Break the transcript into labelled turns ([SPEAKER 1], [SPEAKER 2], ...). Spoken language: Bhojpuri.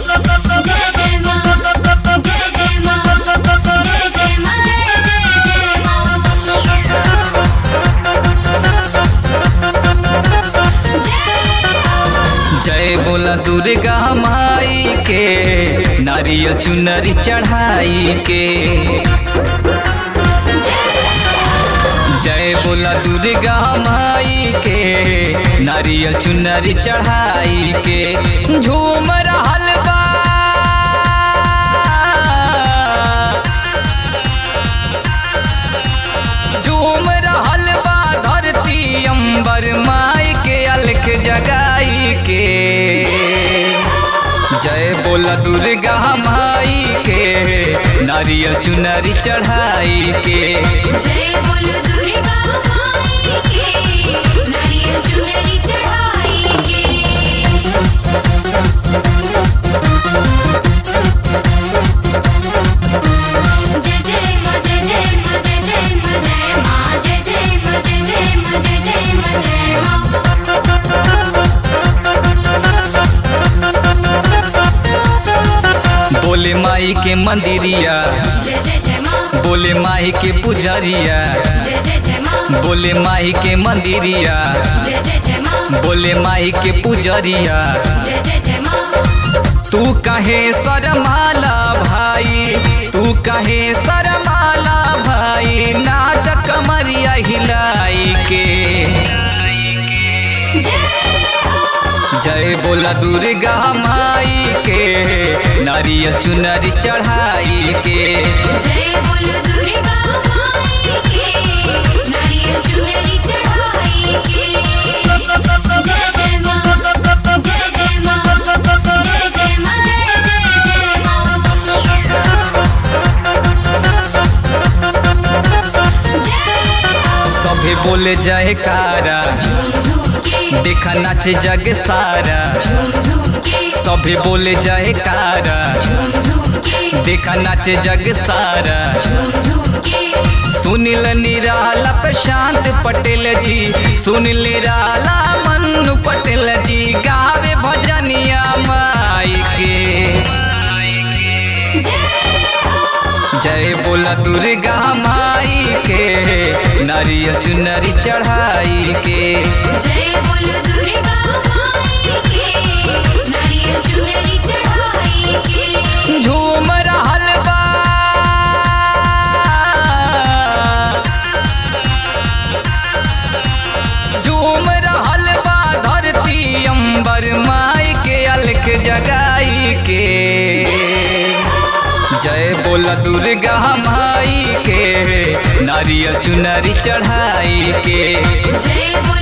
[SPEAKER 1] जय जय माँ जय जय माँ जय जय माँ जय जय जय माँ जय
[SPEAKER 2] जय बोला दुर्गा माई के नारियल चुनरी चढ़ाई के जय बोला दुर्गा माई के नारियल चुनरी चढ़ाई के झूम रहल बा झूम रहल बा धरती अंबर माई के अलख जगाई के जय बोला दुर्गा माई के नारियल चुनरी चढ़ाई के
[SPEAKER 1] जय बोल दुर्गा माई के नारियल चुनरी चढ़ाई के जय जय माँ जय जय माँ जय जय माँ जय माँ जय जय माँ जय जय माँ जय जय माँ जय माँ
[SPEAKER 2] बोले माई के मंदिरिया
[SPEAKER 1] जय जय जय माँ
[SPEAKER 2] बोले माई के पुजरिया
[SPEAKER 1] जय जय जय माँ
[SPEAKER 2] बोले माई के मंदिरिया
[SPEAKER 1] जय जय जय माँ
[SPEAKER 2] बोले माई के पुजरिया
[SPEAKER 1] जय जय जय माँ
[SPEAKER 2] तू कहे सरमाला भाई तू कहे सरमाला भाई नाच कमरिया हिलाई के जय बोला दुर्गा माई के नारियल चुनरी चढ़ाई के
[SPEAKER 1] जय बोल दुर्गा माई के नारियल चुनरी चढ़ाई के जय जय माँ जय जय माँ जय जय माँ जय जय जय माँ जय
[SPEAKER 2] सभे बोले जय कारा
[SPEAKER 1] झूम झूम के
[SPEAKER 2] देखा नाचे जग सारा
[SPEAKER 1] झूम झूम के
[SPEAKER 2] सभे बोले जय कारा
[SPEAKER 1] झूम झूम के
[SPEAKER 2] देखा नाचे जग सारा
[SPEAKER 1] झूम झूम के
[SPEAKER 2] सुनील निराला प्रशांत पटेल जी सुनील निराला मन्नू पटेल जी गावे भजनिया माई के जय बोला दुर्गा माई के नारियल चुनरी चढ़ाई के
[SPEAKER 1] जय बोल दुर्गा माई के नारियल चुनरी चढ़ाई के
[SPEAKER 2] झूम रहल बा झूम रहल बा धरती अंबर माई के अलख जगाई के जय बोला दुर्गा माई के नारियल चुनरी चढ़ाई के
[SPEAKER 1] जय बोल